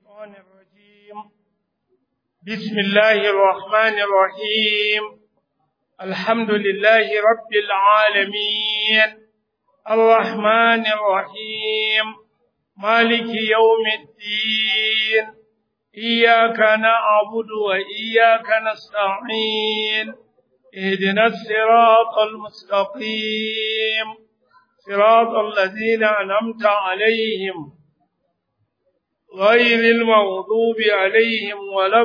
الشيطان الرجيم بسم الله الرحمن الرحيم الحمد لله رب العالمين الرحمن الرحيم مالك يوم الدين إياك نعبد وإياك نستعين اهدنا الصراط المستقيم صراط الذين أنعمت عليهم غير المغضوب عليهم ولا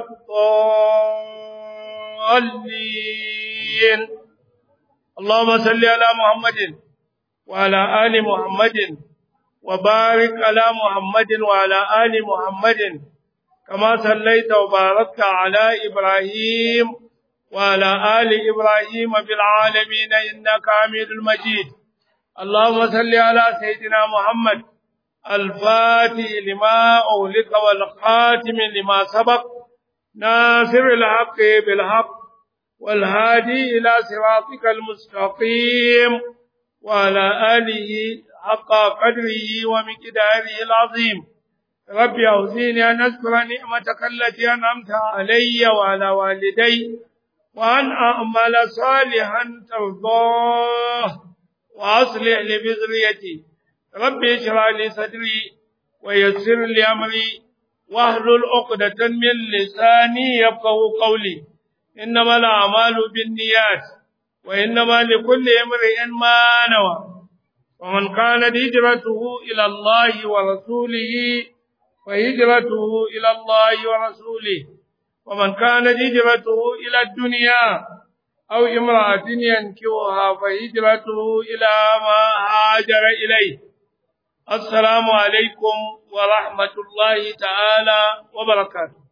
الضالين اللهم صل على محمد وعلى آل محمد وبارك على محمد وعلى آل محمد كما صليت وباركت على إبراهيم وعلى آل إبراهيم في العالمين إنك حميد المجيد اللهم صل على سيدنا محمد الفاتح لما أولك والخاتم لما سبق ناصر الحق بالحق والهادي إلى صراطك المستقيم وعلى آله حق قدره ومقداره العظيم رب أوزيني أن أذكر نعمتك التي أنعمت علي وعلى والدي وأن أعمل صالحا ترضاه وأصلح لبذريتي رب اشرح لي صدري ويسر لي أمري واحلل عقدة من لساني يفقه قولي إنما الأعمال بالنيات وإنما لكل امرئ ما نوى ومن كانت هجرته إلى الله ورسوله فهجرته إلى الله ورسوله ومن كانت هجرته إلى الدنيا أو امرأة ينكوها فهجرته إلى ما هاجر إليه السلام عليكم ورحمة الله تعالى وبركاته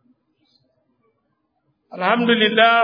الحمد لله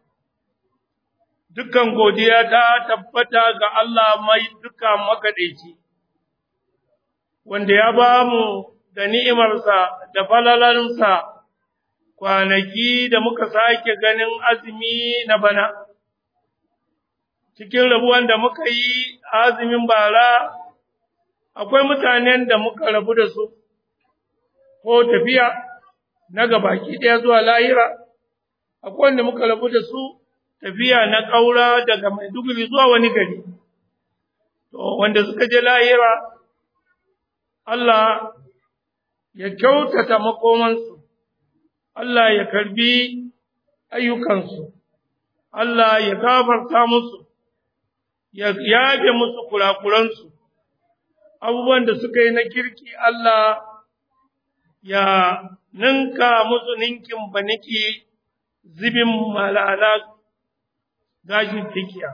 dukkan godiya ta tabbata ga Allah mai duka makaɗaici, wanda ya ba mu da ni'imarsa da falalansa kwanaki da muka sake ganin azumi na bana. Cikin rabuwan da muka yi azumin bara, akwai mutanen da muka rabu da su, ko tafiya na gabaki ɗaya zuwa lahira, akwai wanda muka rabu da su tafiya na ƙaura daga Maiduguri zuwa wani gari. To, wanda suka je lahira, Allah ya kyautata makomansu, Allah ya karbi ayyukansu, Allah ya gafarta musu, ya yabe musu kurakuransu, abubuwan da suka yi na kirki Allah ya ninka musu ninkin baniki zibin malala gashin tikiya.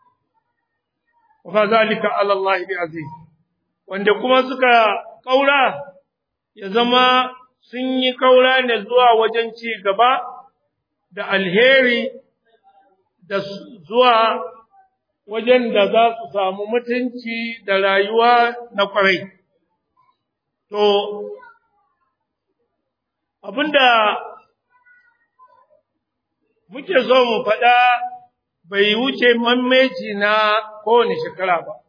Wa zalika ala Allah bi aziz wanda kuma suka kaura ya zama sun yi kaura ne zuwa wajen ci gaba da alheri da zuwa wajen da za su samu mutunci da rayuwa na kwarai. To, abinda muke so mu faɗa bai wuce mammeci na kowane shekara ba.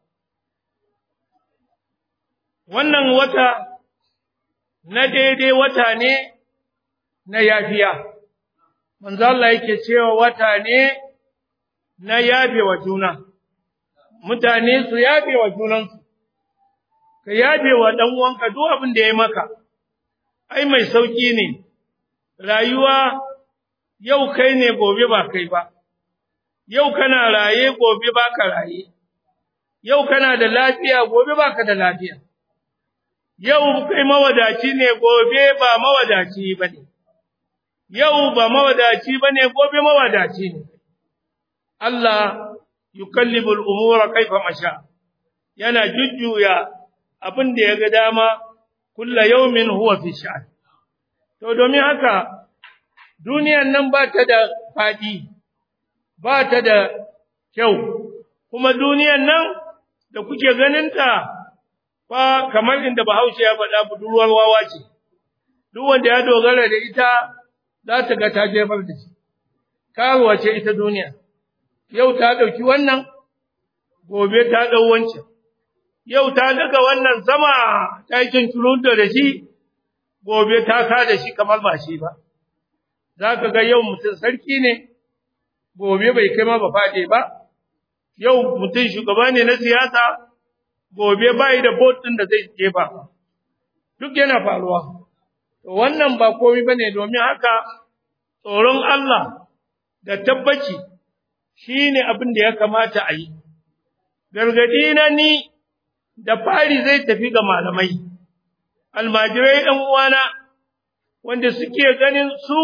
Wannan wata na daidai wata ne na yafiya, manzo Allah yake cewa wata ne na yafe wa juna, mutane su yafe wa junansu, ka yafe wa ɗan'uwanka duk abin da ya maka, ai mai sauƙi ne, rayuwa yau kai ne gobe ba kai ba. yau kana raye gobe baka raye yau kana da lafiya gobe baka da lafiya yau kai mawadaci ne gobe ba mawadaci bane yau ba mawadaci bane gobe mawadaci ne Allah yukallibu al-umura kaifa masha yana jujjuya abin da ya ga dama kulla yawmin huwa fi sha'an to domin haka duniyan nan ba ta da fadi ba ta da kyau, kuma duniyan nan da kuke ganinta fa kamar inda Bahaushe ya faɗa budurwar wawa ce, duk wanda ya dogara da ita za ta ga ta jefar da shi, karuwa ce ita duniya, yau ta ɗauki wannan, gobe ta ɗau wancan, yau ta daga wannan sama ta yi da shi, gobe ta ka da shi kamar ba shi ba za ka ga yau mutum sarki ne gobe bai kai ma ba fade ba yau mutum shugaba ne na siyasa gobe bai da bot din da zai jefa duk yana faruwa to wannan ba komai bane domin haka tsoron Allah da tabbaci shine abin da ya kamata a yi gargadi na ni da fari zai tafi ga malamai almajirai ɗan uwana wanda suke ganin su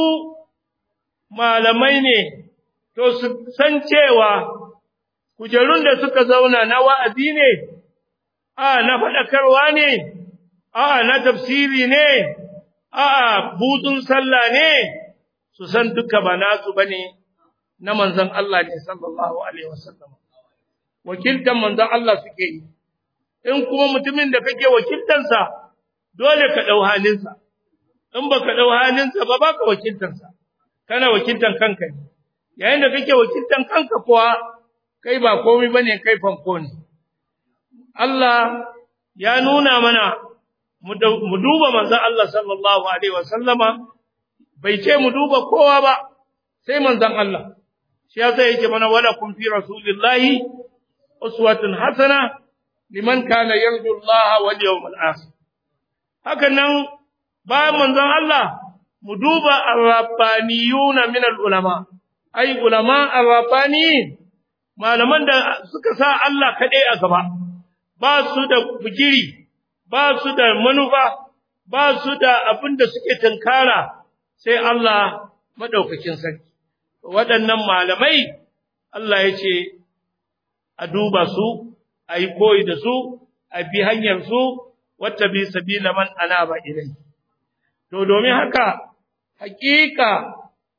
malamai ne to su san cewa kujerun da suka zauna na wa'azi ne a na faɗakarwa ne a na tafsiri ne a butun sallah ne su san duka ba nasu bane na manzon Allah ne sallallahu alaihi wasallam wakiltan manzon Allah suke yi in kuma mutumin da kake wakiltansa dole ka dau halinsa in baka dau halinsa ba baka wakiltansa kana wakiltan kanka ne yayin da kake wakiltan kanka kuwa kai ba komai bane kai fanko ne Allah ya nuna mana mu duba manzon Allah sallallahu alaihi wasallama bai ce mu duba kowa ba sai manzon Allah shi yasa yake mana wala kun fi rasulillahi uswatun hasana liman kana yarju Allah wal yawmal akhir haka nan ba manzon Allah mu duba ar-rabbaniyuna min al-ulama ai ulama ar-rabbaniyin malaman da suka sa Allah kadai a gaba ba su da bugiri ba su da manufa ba su da abin da suke tunkara sai Allah madaukakin sarki waɗannan malamai Allah ya ce a duba su a yi koyi da su a bi hanyar su wata bi sabila man anaba ilai to domin haka hakika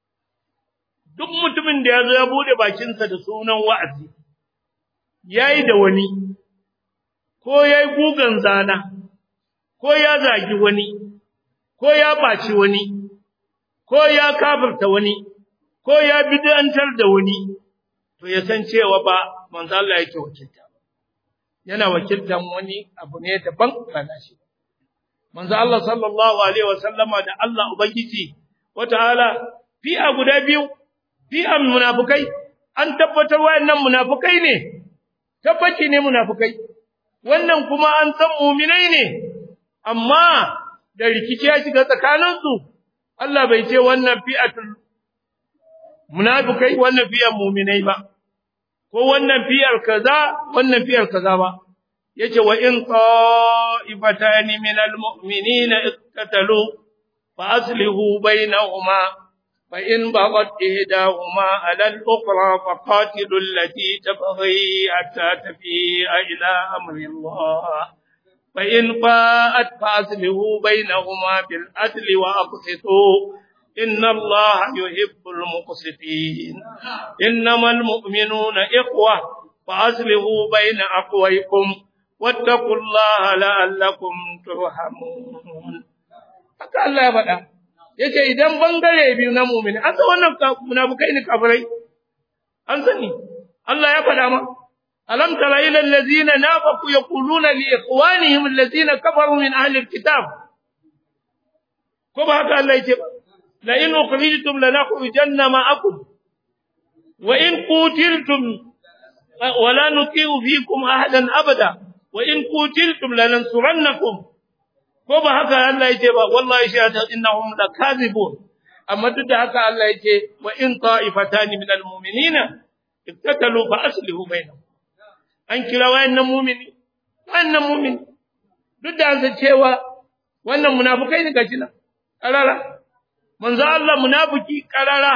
duk mutumin da ya zo ya bude bakinsa da sunan wa'azi yayi da wani ko yayi gugan zana ko ya zagi wani ko ya baci wani ko ya kafirta wani ko ya bid'antar da wani to ya san cewa ba manzo Allah yake wakilta yana wakiltan wani abu ne daban ba nashi manzo Allah sallallahu alaihi wasallama da Allah ubangiji wataala fi'a guda biyu fi'an munafikai an tabbatar wayannan munafikai ne tabbaci ne munafikai wannan kuma an san mu'minai ne amma da rikici ya shiga tsakaninsu Allah bai ce wannan fi'atul munafikai wannan fi'an mu'minai ba ko wannan fi'ar kaza wannan fi'ar kaza ba yace wa in qa'ifatan min almu'minina iqtatalu fa aslihu bainahuma fa in baghat ihdahuma 'ala al-ukhra fa qatilu allati tabghi hatta tafi'a ila amri Allah fa in fa'at fa aslihu bainahuma bil adli wa aqsitu إن الله يحب المقسطين إنما المؤمنون إخوة فأصلحوا بين أقويكم واتقوا الله لعلكم ترحمون haka Allah ya faɗa yace idan bangare biyu na mu'mini an san wannan munafikai ne kafirai an sani Allah ya faɗa ma alam tara ila allazina nafaqu yaquluna li ikhwanihim allazina kafaru min ahli alkitab ko ba haka Allah yace ba لئن أخرجتم لنخرجن معكم وإن قتلتم ولا نطيع فيكم أحدا أبدا وإن قتلتم لننصرنكم كما هكا الله يجي والله يشهد إنهم لكاذبون أما ضد هكا الله يجي وإن طائفتان من المؤمنين اقتتلوا فأصلحوا بينهم an kira wayannan mu'mini wannan mu'mini duk da an san cewa wannan munafikai ne gashi nan karara manzo Allah munafiki karara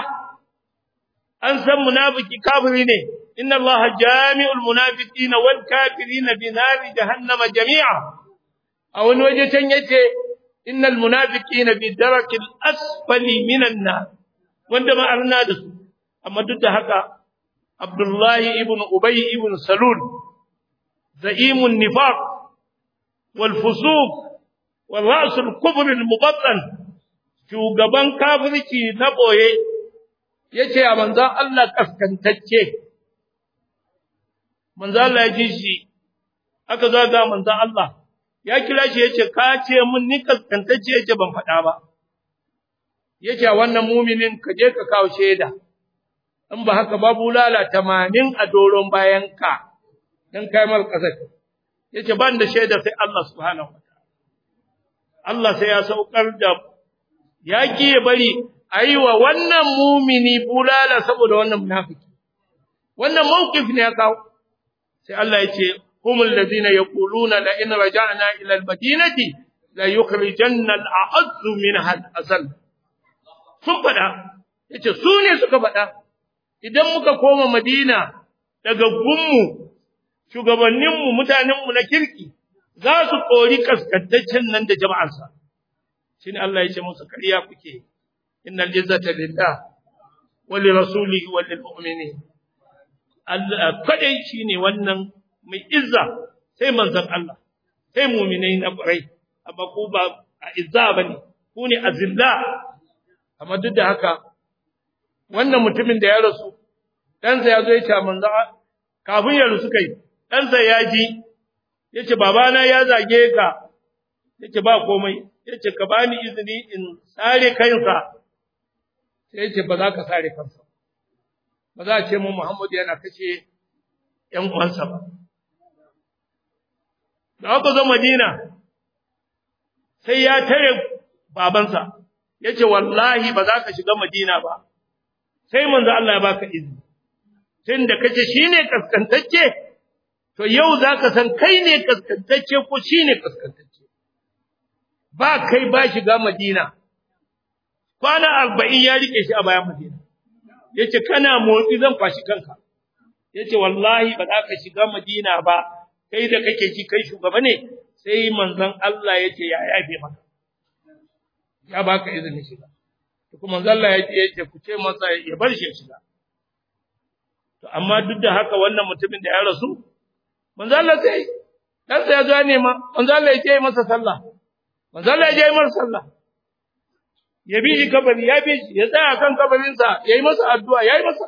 an san munafiki kafiri ne inna Allah jami'ul munafiqina wal kafirina bi nari jahannama jami'a a wani waje can yace innal munafiqina bi darakil asfali minan nar wanda ma arna da su amma duk da haka Abdullahi ibn Ubay ibn Salul za'imun nifaq wal fusuq wal ra's al kufr al mubattan shugaban kafirci na boye yace a manzon Allah kaskantacce manzon Allah ya ji shi aka zaga manzon Allah ya kira shi yace ka ce mun ni kaskantacce yace ban faɗa ba yace wannan muminin ka je ka kawo shaida in ba haka babu lala 80 a doron bayan ka dan kai mal kasar yace ban da shaida sai Allah subhanahu wataala Allah sai ya saukar da yaki ya bari aiwa wannan mumini bulala saboda wannan munafiki wannan mawqif ne ya kawo sai Allah yace humul ladina yaquluna la in raja'na ila al-madinati la yukhrijanna al-a'azz minha al-azal sun fada yace su ne suka fada idan muka koma Madina daga gunmu shugabanninmu mutanenmu na kirki za su kori kaskantaccen nan da jama'arsa shine Allah ya ce musu kariya kuke innal izzata lillah wa li rasulihi wa lil mu'minin Allah kadai shine wannan mai izza sai manzon Allah sai mu'minai na ƙurai amma ku ba a izza bane ku ne azilla amma duk da haka wannan mutumin da ya rasu ɗansa ya zo ya ce manzon kafin ya rasu kai ɗansa ya ji ya ce babana ya zage ka ya ce ba komai ya ce ka bani izini in sare kansa sai ya ce ba za ka sare kansa ba za a ce mu Muhammadu yana kashe ‘yan uwansa ba. Da aka zo Madina, sai ya tare babansa, ya ce wallahi ba za ka shiga Madina ba, sai manzo Allah ya baka izini. Tun da kace shi ne kaskantacce, to yau za ka san kai ne kaskantacce ko shi ne kaskantacce. Ba kai ba shiga Madina, kwana arba'in ya rike shi a bayan Madina. Ya ce, Kana motsi zan kwashi kanka. Ya ce, Wallahi ba za ka shiga Madina ba, kai da kake ji kai shugaba ne, sai manzon Allah ya ce, Ya yafe maka. Ya baka izinin shiga. Kuma manzon Allah ya ce, Ku ce masa ya bar shi ya shiga. To amma duk da haka wannan mutumin da ya rasu manzo Allah sai dan ya zo ya nema manzo Allah ya ce masa sallah manzo Allah ya je masa sallah ya bi shi kabari ya bi shi ya tsaya kan kabarin sa yayi masa addu'a yayi masa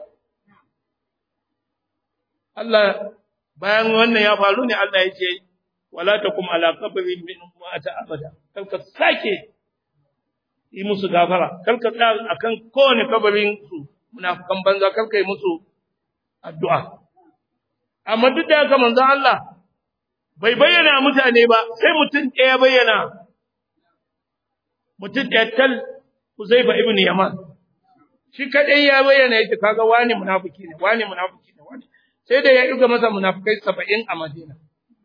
Allah bayan wannan ya faru ne Allah ya ce wala takum ala qabrin min mata abada kalka sake yi musu gafara kalka tsaya akan kowane kabarin su munafikan banza kalka yi musu addu'a. Amma duk da haka manzon Allah bai bayyana mutane ba, sai mutum ɗaya bayyana, mutum ɗaya tal Uzaifa ibn Yaman. Shi kaɗai ya bayyana yake kaga wani munafiki ne, wani munafiki ne, wani. Sai da ya ɗuga masa munafikai saba'in a Madina.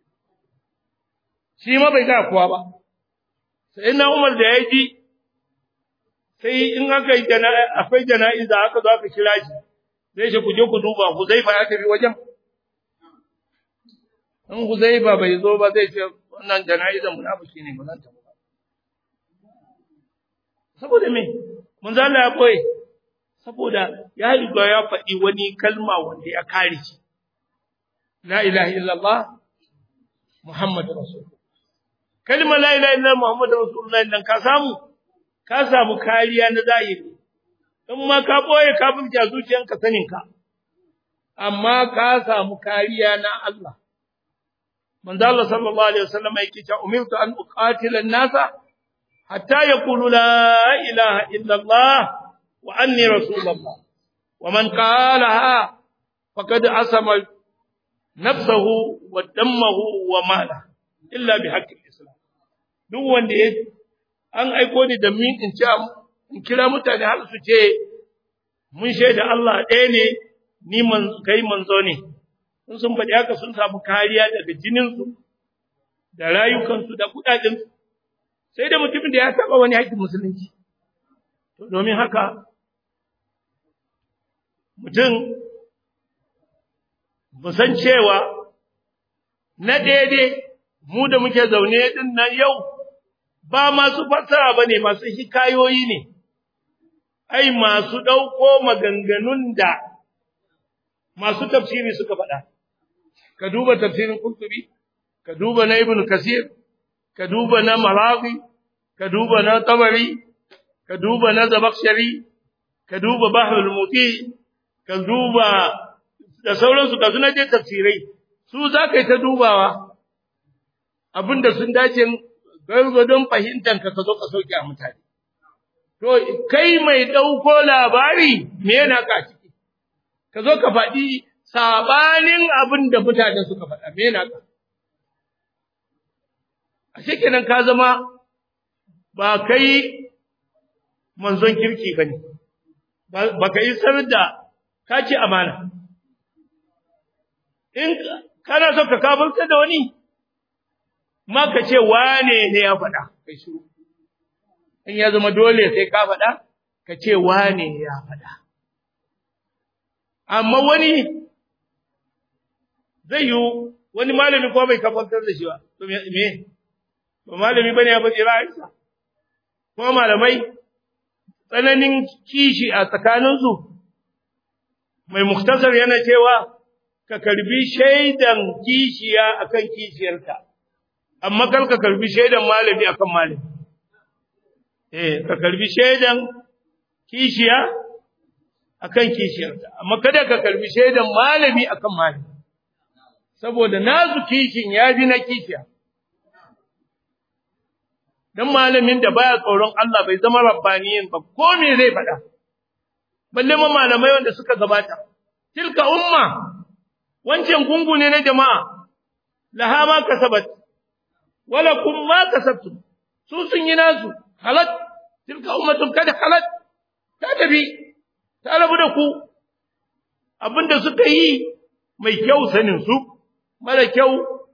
Shi ma bai ga kowa ba. Sai na Umar da ya ji, sai in aka yi akwai jana'iza aka zo aka kira shi. zai ce ku je ku duba Huzaifa ya tafi wajen in Huzaifa bai zo ba zai ce wannan jana'izan munafiki ne ba zan tafi ba saboda me mun zalla ya boye saboda ya riga ya faɗi wani kalma wanda ya kare shi la ilaha illallah muhammadu rasulullah kalma la ilaha illallah muhammadu rasulullah dan ka samu ka samu kariya na zahiri in ma ka boye kafirci a zuciyanka saninka amma ka samu kariya na Allah manzo Allah sallallahu alaihi wasallam yake cewa umirtu an uqatila an-nasa hatta yaqulu la ilaha illa Allah wa anni rasulullah wa man qalaha faqad asama nafsahu wa dammahu wa mala illa bi haqqi islam duk wanda ya an aiko ni da min in ce in kira mutane har su ce mun shaida Allah ɗaya ne ni man kai manzo ne in sun faɗi haka sun samu kariya daga jininsu da rayukansu da kuɗaɗensu sai da mutumin da ya taɓa wani haƙƙin musulunci to domin haka mutum mu san cewa na daidai mu da muke zaune din nan yau ba masu fassara ba ne masu hikayoyi ne ai masu ɗauko maganganun da masu tafsiri suka faɗa, ka duba tafsirin Kurtubi, ka duba na Ibn Kasir, ka duba na Marawi, ka duba na Tabari, ka duba na Zabakshari, ka duba Bahrul Muti, ka duba da sauransu ka suna je tafsirai, su za ka yi ta dubawa, abinda sun dace gargadon fahimtar ka ka zo ka sauke a mutane to kai mai dauko labari me yana ka ciki ka zo ka faɗi sabanin abin da mutane suka faɗa me yana ka a kenan ka zama ba kai manzon kirki bane ba ka yi sanar da ka ci amana in kana so ka kafirta da wani ma ka ce wane ne ya faɗa kai shiru in ya zama dole sai ka faɗa ka ce wane ya faɗa amma wani zai yi wani malami ko bai kafantar da shi ba to me ba malami bane ya faɗi ra'ayinsa ko malamai tsananin kishi a tsakaninsu mai muktasar yana cewa ka karbi shaidan kishiya akan kishiyarka amma kar ka karbi shaidan malami akan malami eh ka karbi shaidan kishiya akan kishiyarka amma kada ka karbi shaidan malami akan malami saboda nazu kishin ya ji na kishiya dan malamin da baya tsoron Allah bai zama rabbaniyin ba ko me zai faɗa balle ma malamai wanda suka gabata tilka umma wancan gungu ne na jama'a laha ma kasabat wala kum ma kasabtum su sun yi nasu halat tilka ummatun kada halat ta tafi ta rabu da ku abinda suka yi mai kyau sanin su mara kyau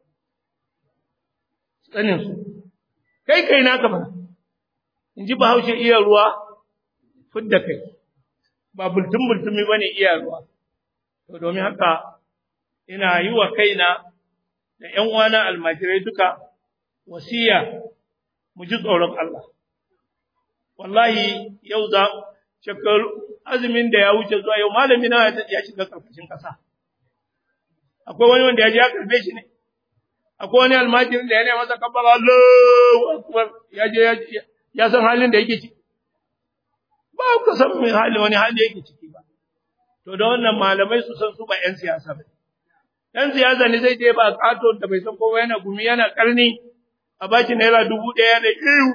sanin su kai kai naka ba in ji bahaushe iya ruwa fidda kai ba bultun bultumi bane iya ruwa to domin haka ina yi wa kaina da ƴan uwana almajirai duka wasiya mu ji tsoron Allah wallahi yau za shekaru azumin da ya wuce zuwa yau malami na ya shiga karkashin kasa akwai wani wanda ya ji ya karbe shi ne akwai wani almajirin da ya nema masa kabbara Allahu akbar ya je ya san halin da yake ciki ba ku san me hali wani hali yake ciki ba to da wannan malamai su san su ba yan siyasa ba yan siyasa ne zai je ba kato da bai san kowa yana gumi yana karni a baki naira dubu ɗaya da iyu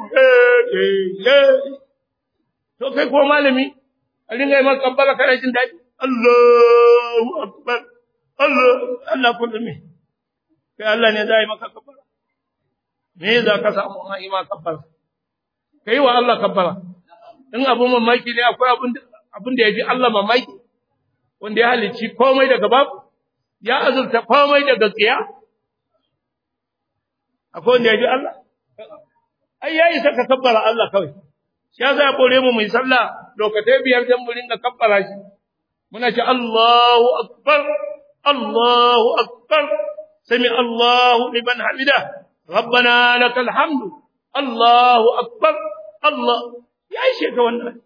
to kai ko malami a ringa yi maka kabbara kana jin daɗi Allahu akbar Allah Allah kullum me kai Allah ne zai maka kabbara me za ka samu ma ima kabbara kai wa Allah kabbara in abu mamaki ne akwai abin abin da yaji Allah mamaki wanda ya halicci komai daga babu ya azurta komai daga tsiya akwai wanda yaji Allah ai yayi saka kabbara Allah kawai shi yasa ya kore mu mu yi sallah lokacin biyar dan mu ringa kabbara shi muna ce Allahu akbar Allahu akbar سمع الله لمن حمده ربنا لك الحمد الله أكبر الله يا شيخ wannan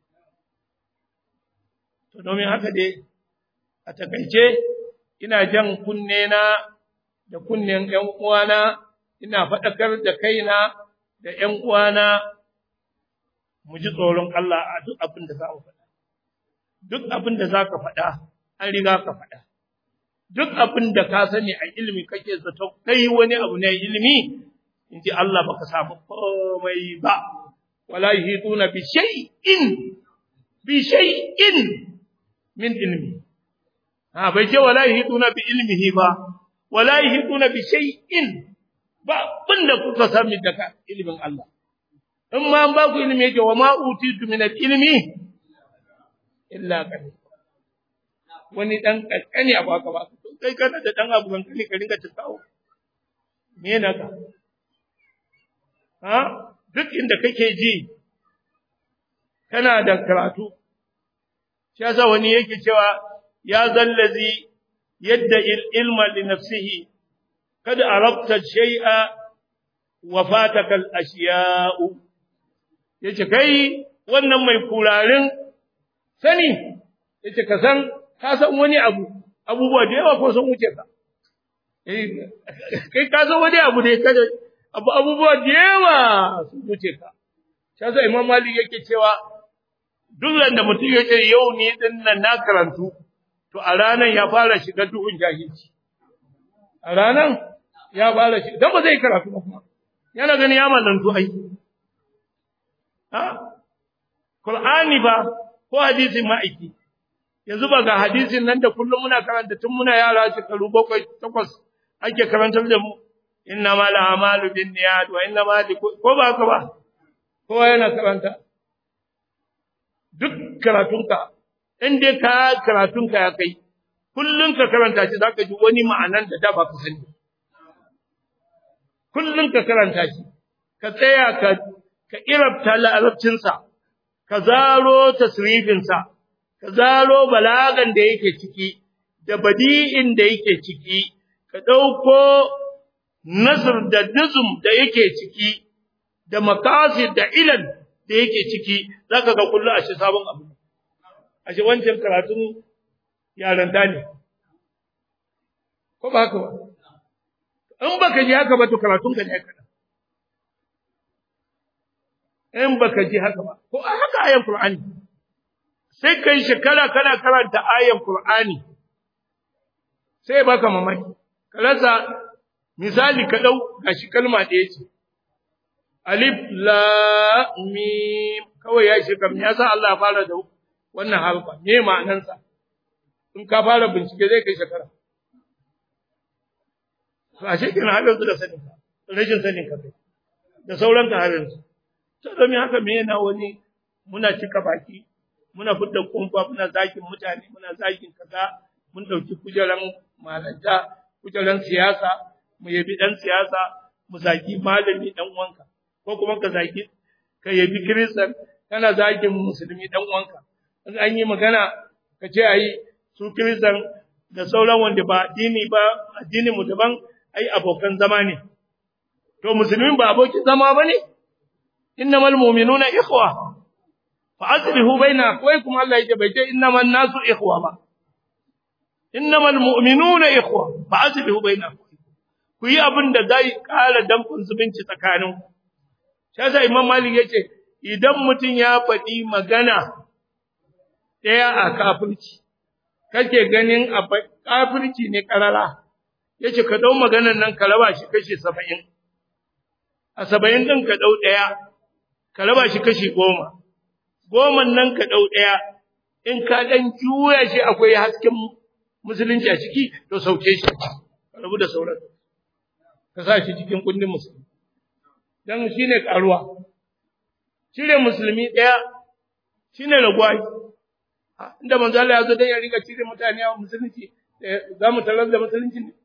to domin haka dai a takaice ina jan kunne na da kunnen ƴan uwana ina faɗakar da kaina da ƴan uwana mu ji tsoron Allah a duk abin da za mu faɗa duk abin da za ka faɗa an riga ka faɗa duk abin da ka sani a ilimi kake zato kai wani abu ne ilimi in ji Allah baka samu komai ba wala yuhituna bi shay'in bi shay'in min ilmi ha bai ce wala yuhituna bi ilmihi ba wala yuhituna bi shay'in ba bunda kuka sami daga ilimin Allah in ma an ba ku ilimi yake wa ma utitu min al-ilmi illa qalil wani dan kankani abu aka ba kai kana da dan abu kankani ka ringa tattawo me yana ka ha duk inda kake ji kana da karatu shi yasa wani yake cewa ya zallazi yadda ilma li nafsihi kad arabta shay'a wa fataka al ashiya'u yace kai wannan mai kurarin sani yace ka san ka san wani abu abubuwa da yawa ko sun wuce ka eh kai ka san wani abu ne kada abu abubuwa da yawa sun wuce ka sai sai imam malik yake cewa duk da mutum yake yau ni din nan na karantu to a ranan ya fara shiga duhun jahilci a ranan ya fara shi dan ba zai karatu ba kuma yana gani ya mallantu ai ha Qur'ani ba ko hadisin ma'aiki yanzu ba ga hadisin nan da kullum muna karanta tun muna yara shekaru bakwai takwas ake karantar da mu inna ma la amalu bin niyat wa inna ma ko ba haka ba kowa yana karanta duk karatunka in dai ka karatunka ya kai kullun ka karanta shi zaka ji wani ma'anan da da ba ka sani kullun ka karanta shi ka tsaya ka ka irabta larabcinsa ka zaro tasrifinsa ka zaro balagan da yake ciki da badi'in da yake ciki ka ɗauko nasr da nizum da yake ciki da makasid da ilal da yake ciki zaka ga kullu a shi sabon abu ashe wancan karatun yaranta ne ko ba haka ba in baka ji haka ba to karatun ka ne kada in baka ji haka ba ko a haka ayan qur'ani sai kai shekara kana karanta ayan qur'ani sai baka mamaki ka rasa misali ka dau gashi kalma ɗaya ce alif la mim kawai ya shi kam ya sa Allah ya fara da wannan harfa me ma'anansa in ka fara bincike zai kai shekara to ashe kin halin su da sanin ka rashin sanin ka kai da sauran ka halin su to domin haka me yana wani muna cika baki muna fitar kumfa muna zakin mutane muna zakin kaza mun dauki kujeran malanta kujeran siyasa mu yabi dan siyasa mu zaki malami dan uwanka ko kuma ka zaki ka yabi kristan kana zakin musulmi dan uwanka in an yi magana ka ce ayi su kristan da sauran wanda ba addini ba addini mu daban ai abokan zama ne to musulmin ba abokin zama bane innamal mu'minuna ikhwa fa aslihu baina akhwaykum Allah yake bai ce innaman nasu ikhwa ba innamal mu'minuna ikhwa fa aslihu baina ku yi abin da zai ƙara dankun zubinci tsakanin shi yasa Imam Malik yace idan mutum ya faɗi magana ɗaya a kafirci kake ganin a kafirci ne karara yace ka dau maganar nan ka raba shi kashi 70 a 70 din ka dau ɗaya ka raba shi kashi 10 goman nan ka dau ɗaya in ka dan juya shi akwai hasken musulunci a ciki to sauke shi ka rabu da sauran ka sa shi cikin kundin musulmi dan shine karuwa cire musulmi daya shine ragwai inda manzo Allah ya zo dan ya riga cire mutane a musulunci za mu tarar da musulunci ne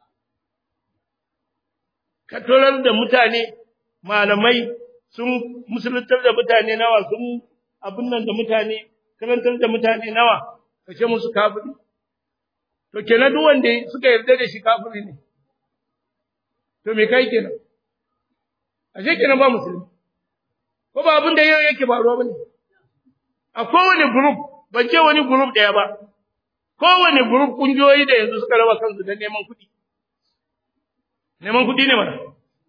ka tarar da mutane malamai sun musuluntar da mutane nawa sun abin nan da mutane karantar da mutane nawa ka ce musu kafiri to kenan duk wanda suka yarda da shi kafiri ne to me kai kenan ashe kenan ba musulmi ko ba abin da yau yake faruwa bane a kowane group ban ce wani group daya ba kowane group kungiyoyi da yanzu suka raba kansu da neman kuɗi neman kuɗi ne mana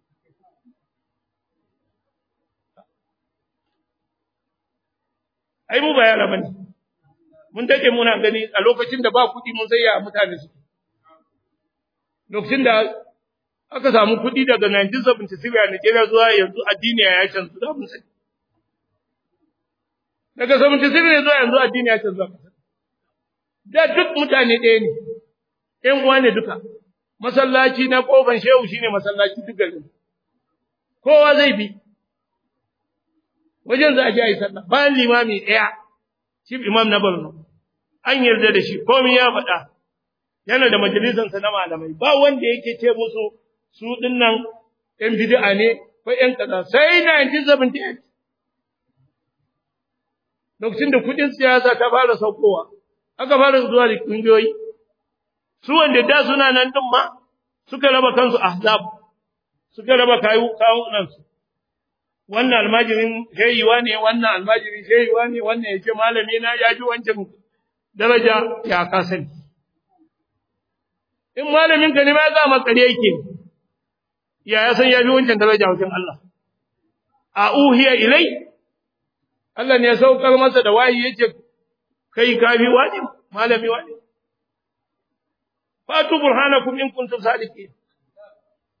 ai mu ba yara bane mun dake muna gani a lokacin da ba kuɗi mun sai ya mutane su lokacin da aka samu kuɗi daga 1976 a Nigeria zuwa yanzu addini ya canzu da mun sani daga 76 zuwa yanzu addini ya canzu da duk mutane ɗaya ne ɗan uwa ne duka masallaci na kofan shehu shine masallaci duk garin kowa zai bi wajen za a je a yi sallah bayan limami ɗaya chief imam na Borno an yarda da shi komai ya faɗa yana da majalisansa na malamai ba wanda yake ce musu su dinnan ɗan bid'a ne ko ɗan kaza sai 1978 lokacin da kuɗin siyasa ta fara saukowa aka fara zuwa da kungiyoyi su wanda da suna nan din ma suka raba kansu ahzab suka raba kayu kawunan su wannan almajirin shehiwa ne wannan almajirin shehiwa ne wannan yace malami na ya ji wancan daraja ya kasani in malamin ka ne ma za ma kare yake ya ya san ya bi wancan daraja wajen Allah a uhiya ilai Allah ne ya saukar masa da wahi yace kai kafi wani malami wani fatu burhanakum in kuntum sadiqin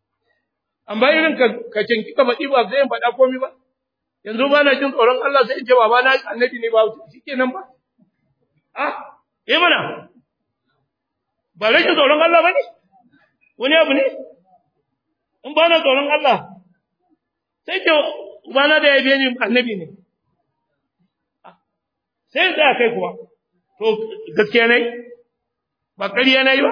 amma irin ka ka cinki ka faɗi ba zai faɗa komai ba yanzu ba na jin tsoron Allah sai in ce baba na annabi ne ba shikenan ba ah eh mana ba rashin tsoron Allah ba ne wani abu ne in ba na tsoron Allah sai ce ubana da ya biye ni annabi ne sai da kai kuwa to gaskiya ne ba ƙarya na yi ba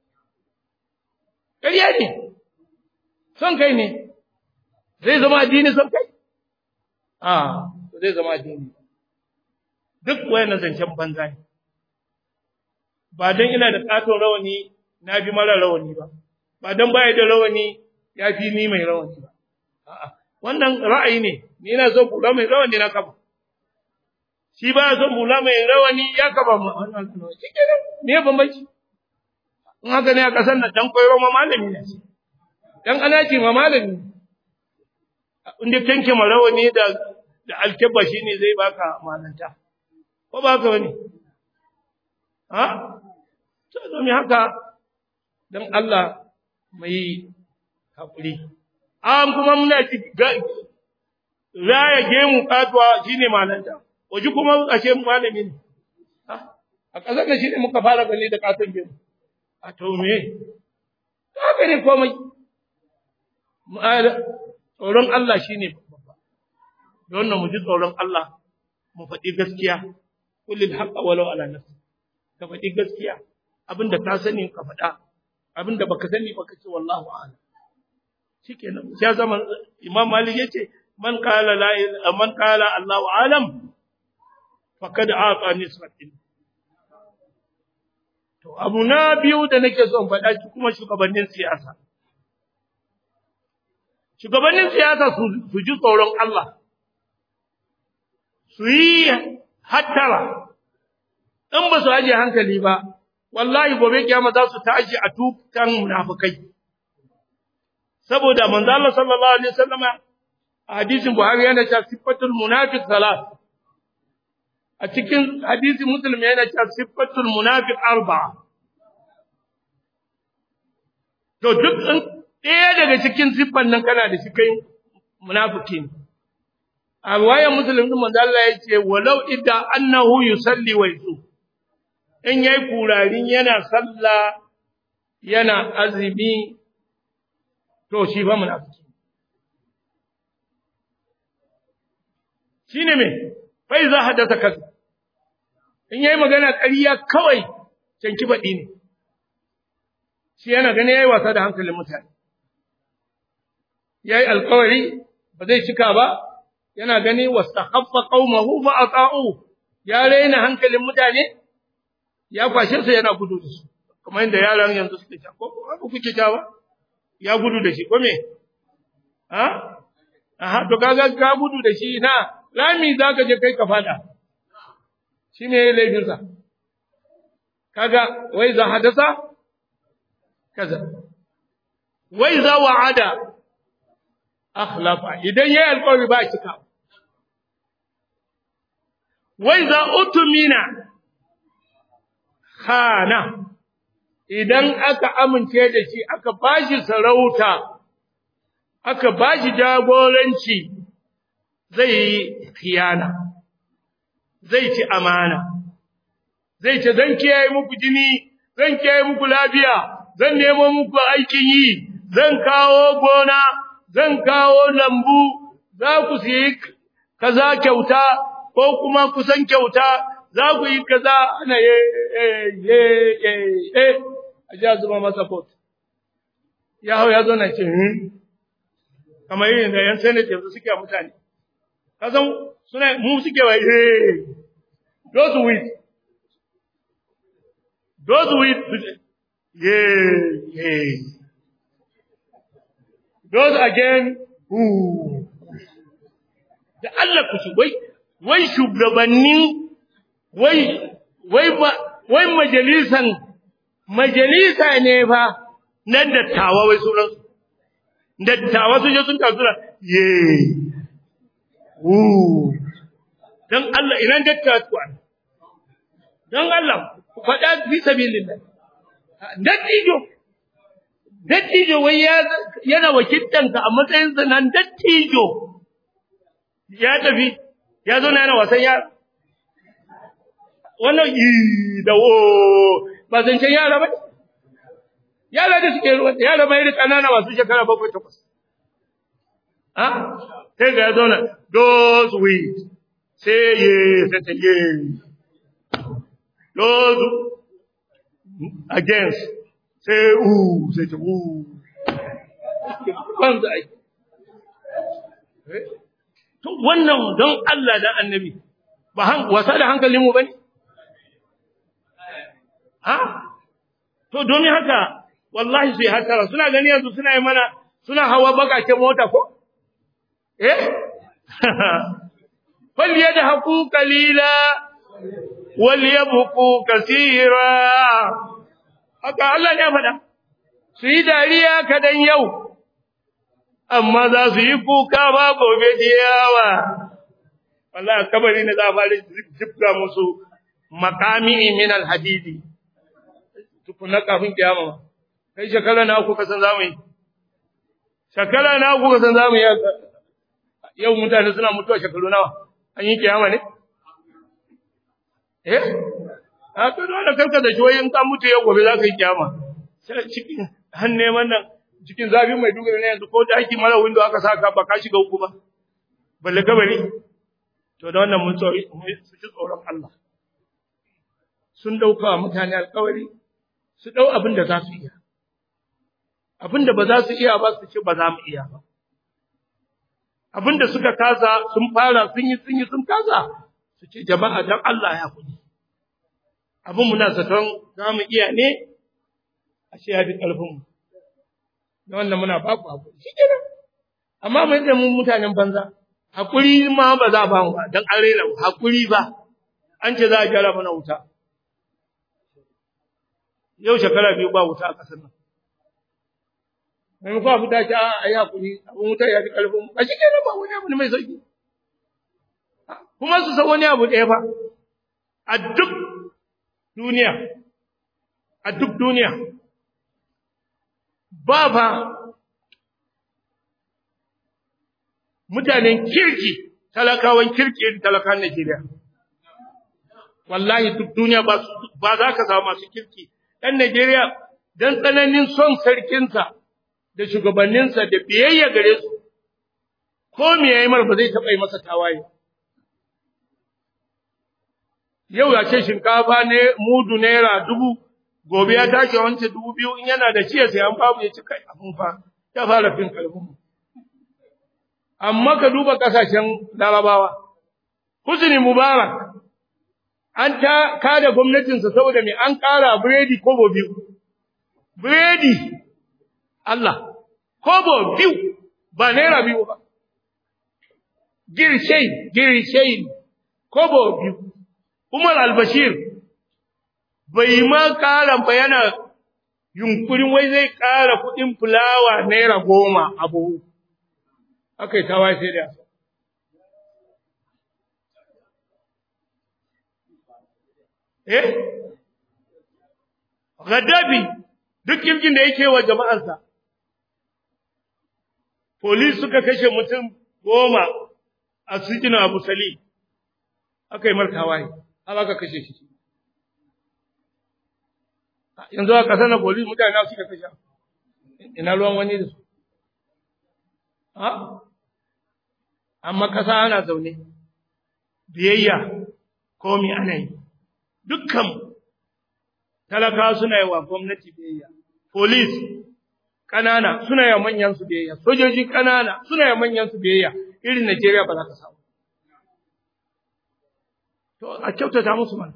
ƙarya ne son kai ne zai zama addini son kai a zai zama addini duk wayannan zancen banza ne ba don ina da katon rawani na fi mara rawani ba ba don baya da rawani ya fi ni mai rawani ba a'a wannan ra'ayi ne ni ina son kula mai rawani na kafa shi ba ya son hula mai rawani ya kaba mu shi kenan me bambanci in haka ne a kasar nan dan koyro ma malami ne dan anaci ma malami inda kanke ma rawani da da alkebba shine zai baka malanta ko ba ka wani ha to domin haka dan Allah mai hakuri an kuma muna ci raya gemu katuwa shine malanta waje kuma ashe malami ne a ƙasar da shi ne muka fara gani da katon gemu a to me haka ne komai tsoron Allah shi ne babba da wannan mu ji tsoron Allah mu faɗi gaskiya kullil haqqa walau ala nafsi ka faɗi gaskiya abinda ka sani ka faɗa abinda baka sani ba kace wallahu a'lam shikenan sai zaman imam malik yace man qala la man qala Allahu a'lam faqad aqa nisbatin to abu na biyu da nake son faɗa shi kuma shugabannin siyasa shugabannin siyasa su ji tsoron Allah su yi hattara in ba su aje hankali ba wallahi gobe kiyama za su tashi a tukan munafikai saboda manzo Allah sallallahu alaihi wasallama a hadisin Buhari yana cewa sifatul munafiq salat a cikin hadisin Muslim yana cewa sifatul munafiq arba'a to duk in ɗaya daga cikin siffan nan kana da shi kai munafiki ne a wayan Muslim din manzo Allah ya ce walau idda annahu yusalli wa yusu in yayi kurarin yana sallah yana azumi to shi ba munafiki shine me fa iza hadatha kaza in yayi magana ƙarya kawai canki baɗi ne shi yana gani yayi wasa da hankalin mutane yayi alƙawari ba zai cika ba yana gani wastakhaffa qaumahu fa ata'u ya raina hankalin mutane ya kwashe su yana gudu da su kamar yadda yaran yanzu suke ta ko haka kuke ta ba ya gudu da shi ko me ha aha to kaga ka gudu da shi na lami zaka je kai ka fada shi ne laifin sa kaga wai za hadasa kaza wai za wa'ada akhlafa idan yayi alƙawari ba cika wai za utumina khana idan aka amince da shi aka bashi sarauta aka bashi jagoranci zai yi khiyana zai ci amana zai ce zan kiyaye muku jini zan kiyaye muku lafiya zan nemo muku aikin yi zan kawo gona zan kawo lambu za ku siyi kaza kyauta ko kuma kusan kyauta za ku yi kaza ana ye ye ye ye a ji a zuba masa kot ya hau ya zo na ce hmm kamar yin da yan senate yanzu suke a mutane kasan suna mu suke wa ye those with those with ye ye those again who da Allah ku wai wai shugabannin wai wai ba wai majalisan majalisa ne fa na dattawa wai sunan dattawa sun je sun tasura ye wu dan Allah ina dattawa dan Allah ku faɗa fi sabilillah dattijo dattijo wai yana wakiltanka a matsayinsa nan dattijo ya tafi ya zo na yana wasan yara wannan yi da wo ba zancen yara ba yara da suke ruwa yara mai da kanana masu shekara bakwai takwas ha sai ga ya zo na those with say yes sai ta ye those against say ooh sai ta ooh kwanza ai to wannan don Allah da annabi ba han wasa da hankalinmu bane ha to domin haka wallahi sai hatara suna gani yanzu suna yi mana suna hawa bakaken mota ko eh fal yadhaku qalila wal yabqu kaseera haka Allah ne faɗa su yi dariya kadan yau amma za su yi kuka ba gobe diyawa wallahi kabari ne za a fara jibga musu makami min alhadidi tukuna kafin kiyama kai shekara na ku kasan zamu yi shekara na ku kasan zamu yi yau mutane suna mutuwa shekaru nawa an yi kiyama ne eh a to dole karka da shi in ka mutu yau gobe za ka yi kiyama sai cikin hanne wannan cikin zafin mai dugari ne yanzu ko da aiki mara window aka saka ba ka shiga uku ba balle kabari to da wannan mun tsori su ji tsoron Allah sun dauka mutane alƙawari su dau abin da za su iya abin da ba za su iya ba su ce ba za mu iya ba abin da suka kasa sun fara sun yi sun yi sun kasa su ce jama'a dan Allah ya kudi abin muna zaton za mu iya ne ashe ya fi ƙarfin mu da wannan muna ba ku hakuri shikenan amma mun da mun mutanen banza hakuri ma ba za ba mu ba dan an rena mu hakuri ba an ce za a gyara mana wuta yau shekara biyu ba wuta a kasar nan mai kwa fita ce a yi hakuri abin wuta ya fi karfin ba shi kenan ba wani abu ne mai sauki kuma su san wani abu ɗaya fa a duk duniya a duk duniya ba fa mutanen kirki talakawan kirki talakan Najeriya wallahi duk duniya ba ba za ka samu masu kirki dan Najeriya dan tsananin son sarkinsa da shugabanninsa da biyayya gare su ko me yayi mar ba zai taba yi masa tawaye yau ya ce shinkafa ne mudu naira dubu gobe ya tashi wance dubu biyu in yana da ciye sai an babu ya ci kai abun fa ya fara fin kalbin amma ka duba kasashen larabawa husni mubarak an ta kada gwamnatinsa saboda me an ƙara biredi kobo biyu biredi Allah kobo biyu ba naira biyu ba girshai girshai kobo biyu Umar al-Bashir bai ma ƙara ba yana yunkurin wai zai ƙara kuɗin fulawa naira goma a buhu. Aka yi tawa sai da Eh? Gaddafi duk kirkin da yake wa jama'arsa. Polis suka kashe mutum goma a cikin Abu Sali. Aka yi martawa yi, har aka kashe shi. yanzu a ƙasar na polis mutane suka kashe ina ruwan wani da su ha amma ƙasa ana zaune biyayya komi ana yi dukkan talaka suna yi wa gwamnati biyayya polis ƙanana suna yi wa manyan su biyayya sojoji ƙanana suna yi wa manyan su biyayya irin Najeriya ba za ka samu to a kyautata musu mana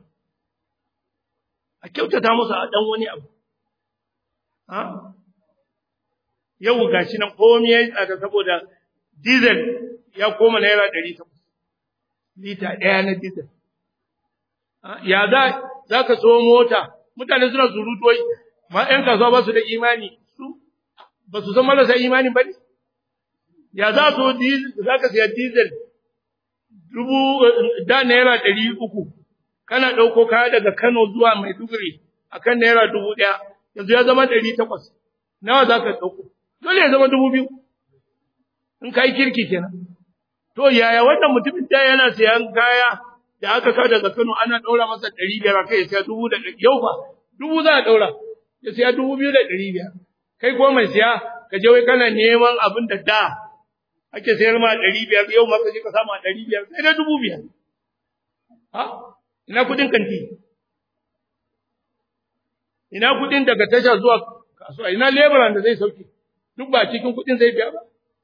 a kyautata musu a dan wani abu ha yau gashi nan komai yayi tsada saboda diesel ya koma naira 800 lita ɗaya na diesel ya za za ka so mota mutane suna surutu wai ma ƴan kasuwa ba su da imani su ba su san marasa imani ba ne ya za so za ka siya diesel dubu da naira ɗari uku kana ɗauko kaya daga Kano zuwa Maiduguri akan naira dubu ɗaya yanzu ya zama ɗari takwas nawa za ka ɗauko dole ya zama dubu biyu in ka yi kirki kenan to yaya wannan mutumin da yana sayan kaya da aka kawo daga Kano ana ɗaura masa ɗari biyar kai ya siya dubu da ɗari yau fa dubu za a ɗaura ya siya dubu biyu da ɗari biyar kai ko mai siya ka je wai kana neman abin da da ake sayar ma ɗari biyar yau ma ka je ka samu a ɗari biyar sai dai dubu biyar ha ina kuɗin kanti ina kuɗin daga tasha zuwa kasuwa ina leburan da zai sauke duk ba cikin kuɗin zai biya ba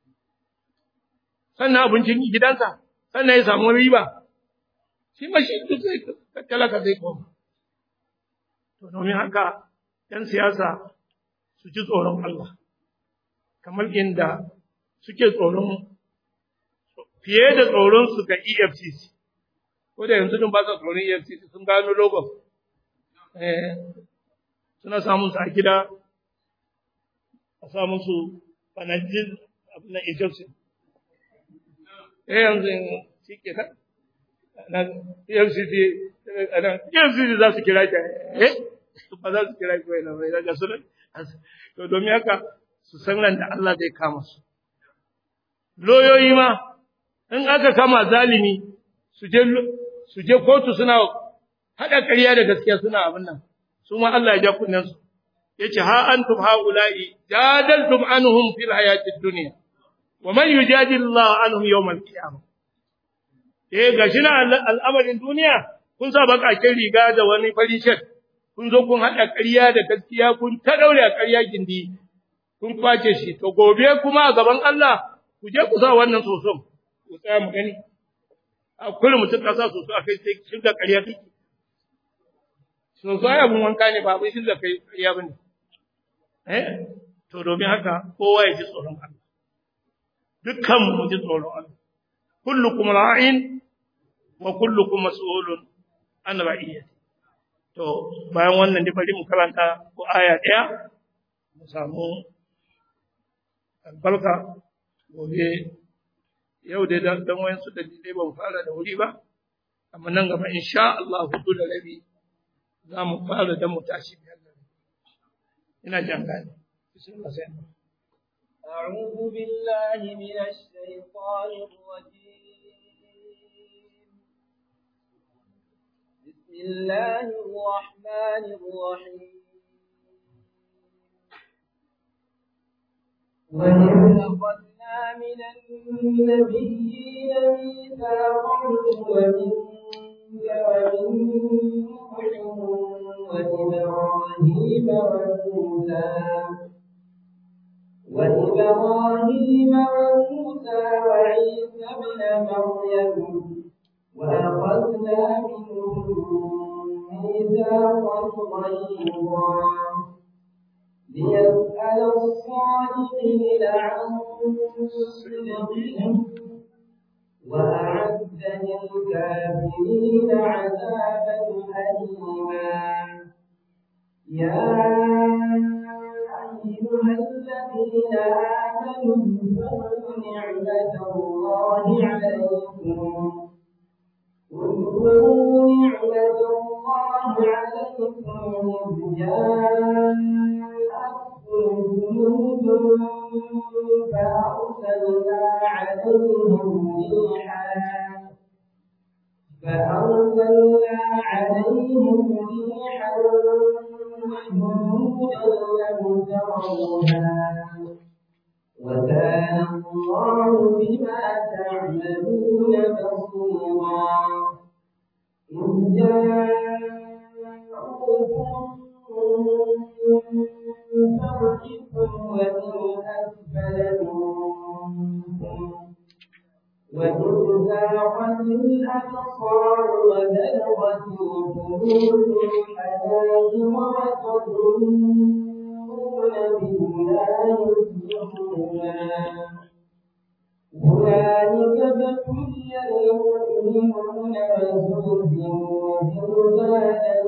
sannan abincin gidansa sannan ya samu riba shi ma shi duk zai talaka zai koma to domin haka ‘yan siyasa su ji tsoron Allah kamar inda suke tsoron fiye da tsoron su ga EFCC ko da yanzu din ba sa tsoron EFCC sun gano logon eh suna samun su a gida a samun su fanajin abin na Egyptian eh yanzu shi ke nan nan EFCC nan EFCC za su kira ki eh ba za su kira ki wai nan bai daga sunan to domin haka su san ran da Allah zai kama su loyoyi ma in aka kama zalimi su je su je kotu suna hada ƙarya da gaskiya suna abin nan su ma Allah ya ja kunnen su yace ha antum haula'i jadaltum anhum fil hayatid dunya wa man yujadilu Allah anhum yawm al-qiyamah eh gashi na al'amarin duniya kun sa bakakin riga da wani farin shirt kun zo kun hada ƙarya da gaskiya kun ta daure ƙarya gindi kun kwace shi to gobe kuma a gaban Allah ku je ku sa wannan soson ku tsaya mu gani a kullum mutum ka sa soso a kai sai kin da ƙarya take soso ya mun wanka ne ba bai shin da kai ƙarya bane eh to domin haka kowa ya ji tsoron Allah dukkan mu ji tsoron Allah kullukum ra'in wa kullukum mas'ulun an ra'iyati to bayan wannan dai bari mu karanta ko aya ɗaya mu samu albarka gobe yau dai dan dan wayansu da dai ban fara da wuri ba amma nan gaba insha Allah hudu da rabi za mu fara da mu tashi biyar da ina jan gani bismillah sai أعوذ بالله من الشيطان الرجيم بسم الله الرحمن الرحيم وإذ أخذنا من النبيين ميثاقهم ومنك ومن نوح وإبراهيم وموسى وإبراهيم وموسى وعيسى ابن مريم وأخذنا منهم ميثاقا غليظا ليسأل الصادقين عن صدقهم وأعد للكافرين عذابا أليما يا أيها الذين آمنوا اذكروا نعمة الله عليكم اذكروا نعمة الله عليكم إذ جاءتكم جنود فأرسلنا عليهم ريحا فأرسلنا عليهم ريحا وجنودا لم تروها وكان الله بما تعملون بصيرا إذ جاءوكم من فوقكم ومن أسفل منكم وإذ زاغت الأبصار وبلغت القلوب الحناجر وتظنون بالله الظنونا هنالك ابتلي المؤمنون وزلزلوا زلزالا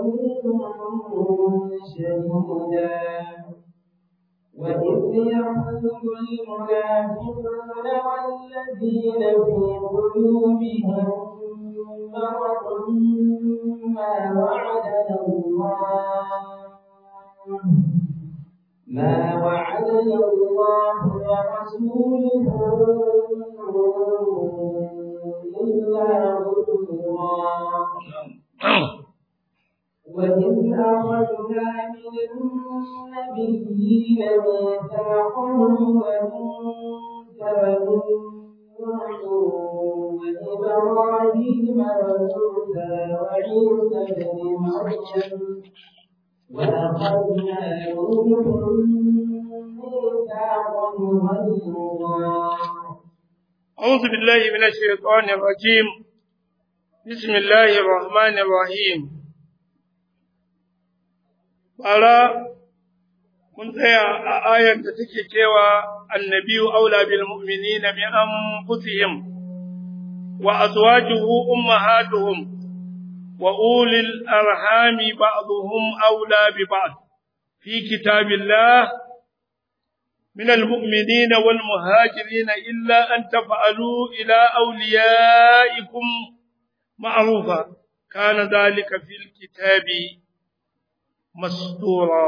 شديدا وإذ يقول المنافقون والذين في قلوبهم مرض ما وعدنا الله ما وعدنا وعلي الله ورسوله إلا غرورا وإذ أخذنا من النبيين ميثاقهم ومنك ومن نوح وإبراهيم وموسى وعيسى بن مريم وأخذنا منهم ميثاقا غليظا أعوذ بالله من الشيطان الرجيم بسم الله الرحمن الرحيم Bara mun tsaya a ayar da take cewa annabiyu aula bil mu'minina min anfusihim wa azwajuhu ummahatuhum wa ulil arhami ba'dhum aula bi ba'd fi kitabillah من المؤمنين والمهاجرين إلا أن تفعلوا إلى أوليائكم معروفا كان ذلك في الكتاب مسطورا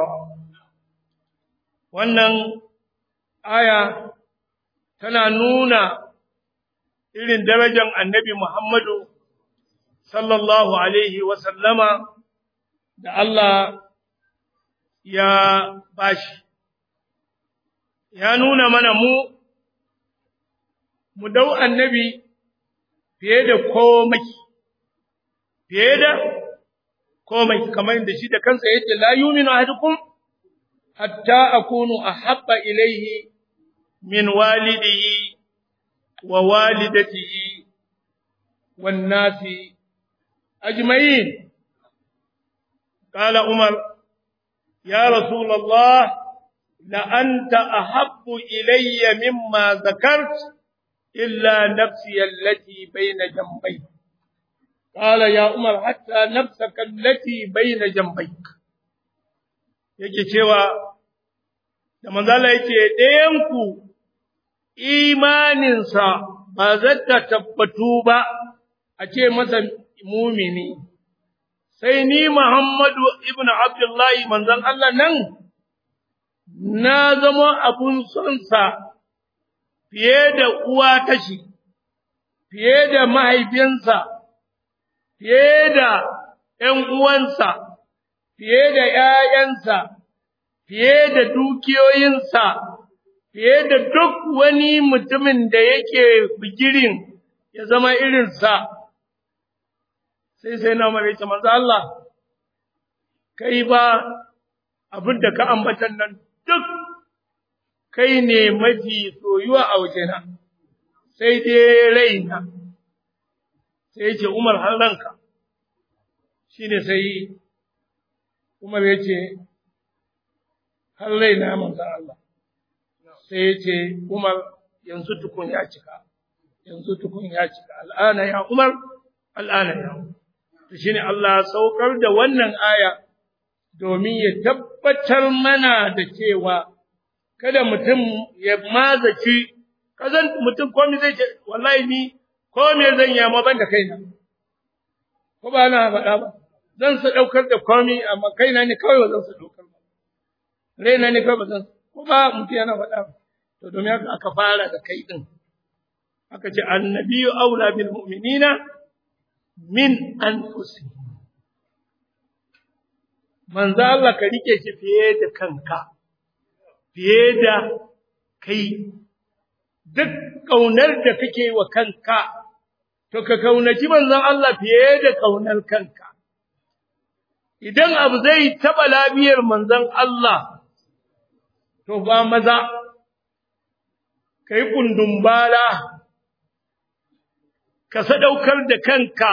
wannan aya tana nuna irin darajar annabi Muhammadu sallallahu alaihi sallama da Allah ya bashi ya nuna mana mu mu dau annabi fiye da komai fiye da komai kamar da shi da kansa yace la yu'minu ahadukum hatta akunu ahabba ilayhi min walidihi wa walidatihi wan nasi ajma'in qala umar ya rasulullah لأنت أحب إلي مما ذكرت إلا نفسي التي بين جنبيك قال يا عمر حتى نفسك التي بين جنبيك yake cewa da manzala yake ɗayanku imaninsa ba zata tabbatu ba a ce masa mumini sai ni Muhammadu ibn Abdullahi manzon Allah nan na zama abun sonsa fiye da uwa tashi, fiye da mahaifinsa, fiye da ’yan uwansa, fiye da ’ya'yansa, fiye da dukiyoyinsa, fiye da duk wani mutumin da yake bigirin ya zama irinsa. Sai sai na mara manzo Allah, kai ba abin da ka ambatan nan duk kai ne mafi soyuwa a wajena, sai dai raina, sai ce Umar har ranka, shi ne sai Umar ya ce, har raina manzan Allah, sai ya ce Umar yanzu tukun ya cika, yanzu tukun ya cika, al'ana ya Umar, al'ana ya Umar. Shi ne Allah saukar da wannan aya. domin ya tabbatar mana da cewa kada mutum ya mazaci kazan mutum komai zai ce wallahi ni komai zan yi amma ban da kaina ko ba na faɗa ba zan sa ɗaukar da komai amma kaina ne kawai ba zan sa ɗaukar ba raina ne kawai ba zan ko ba mutum yana faɗa ba to domin haka aka fara da kai din aka ce annabiyyu aula bil mu'minina min anfusihim manzo Allah ka rike shi fiye da kanka fiye da kai duk kaunar da kake wa kanka to ka kaunaci manzon Allah fiye da kaunar kanka idan abu zai taba lafiyar manzon Allah to ba maza kai kundumbala ka sadaukar da kanka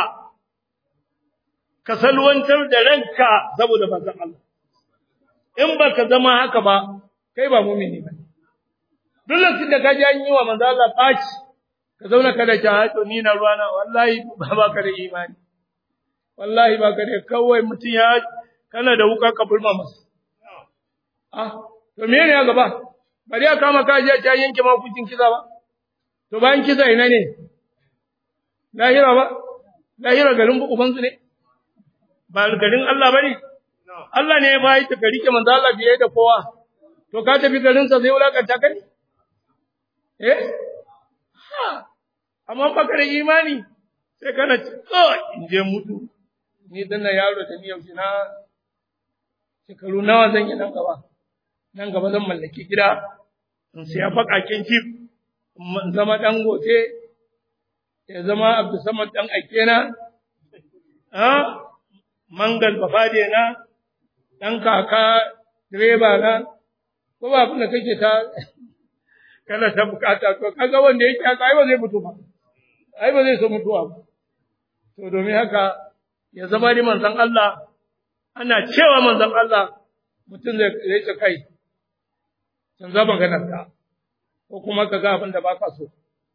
ka salwantar da ranka saboda manzon Allah in baka zama haka ba kai ba mu'mini ba duk lokacin da ka ji an yi wa manzon Allah faci ka zauna kada ta hato ni na ruwana wallahi ba baka da imani wallahi baka da kawai mutum ya kana da wuka ka bulma masa ah to me ne ya gaba bari ya kama ka je ta yanke ma hukuncin kisa ba to bayan kisa ina ne lahira ba lahira garin ubansu ne ba garin Allah bane Allah ne ya bayi ta rike manzo Allah biye da kowa to ka tafi garinsa zai wulakanta ka ne eh ha amma baka da imani sai kana kawai in je mutu ni dan yaro da ni yaushe na shekaru nawa zan yi nan gaba nan gaba zan mallaki gida in siya bakakin kif in zama dan gote ya zama abdulsamad dan aikena ha mangal bafade na dan kaka direba na ko ba abin da kake ta kana ta bukata to kaga wanda yake haka ai ba zai mutu ba ai ba zai so mutuwa ba to domin haka ya zama ni manzon Allah ana cewa manzon Allah mutum zai rike kai san za maganar ka ko kuma ka ga abin da baka so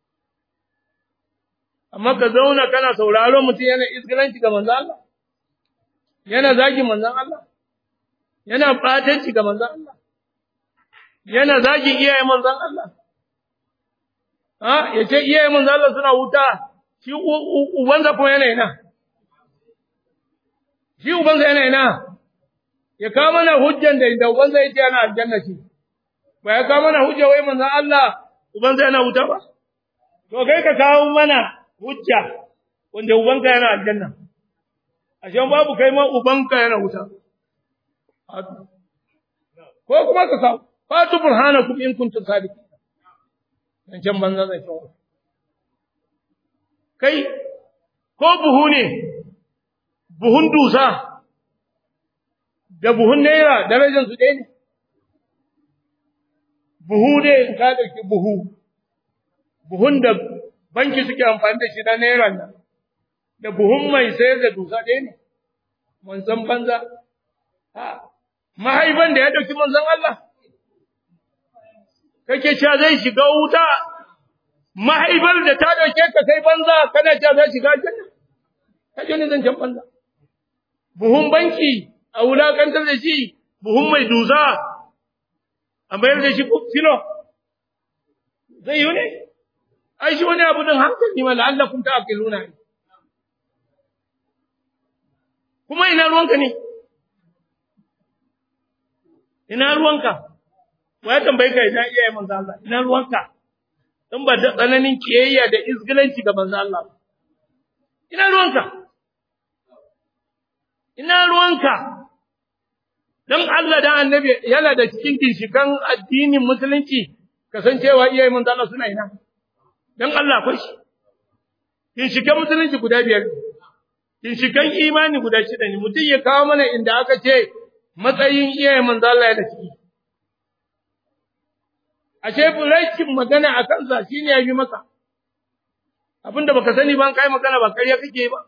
amma ka zauna kana sauraron mutum yana isgilanci ga manzon Allah yana zagi manzon Allah yana batanci ga manzon Allah yana zagin iyayen manzon Allah ha yace iyayen manzon Allah suna wuta shi ubansa kuma yana ina shi ubansa yana ina ya kawo mana hujjan da da ubansa yace yana aljanna shi ba ya kawo mana hujja wai manzon Allah ubansa yana wuta ba to kai ka kawo mana hujja wanda ubanka yana aljanna ashe babu kai ma ubanka yana wuta ko kuma ka kawo fatu burhanakum in kuntum sadiqin dan can banza zai kawo kai ko buhu ne buhun dusa da buhun naira darajar su ɗaya ne buhu ne in ka ɗauki buhu buhun da banki suke amfani da shi na naira nan da buhun mai sayar da dusa ɗaya ne mun san banza ha mahaifan da ya ɗauki manzon Allah kake cewa zai shiga wuta mahaifar da ta dauke ka kai banza kana ta za shiga janna ka ji zan can banza buhun banki a wulakantar da shi buhun mai duza a mayar da shi filo zai yi ne ai shi wani abu din hankali ma la'allakum ta'qiluna kuma ina ruwanka ne ina ruwanka wa ya tambaye ka ina iyaye manzo Allah ina ruwanka in ba da tsananin kiyayya da izgilanci ga manzo Allah ina ruwanka ina ruwanka dan Allah da annabi yana da cikin ginshikan addinin musulunci kasancewa iyaye manzo Allah suna ina dan Allah akwai shi ginshikan musulunci guda biyar ginshikan imani guda shida ne mutum ya kawo mana inda aka ce matsayin iyaye manzo Allah yana ciki ashe rashin magana a kansa shine ya fi maka abinda baka sani ba kai magana ba ƙarya kake ba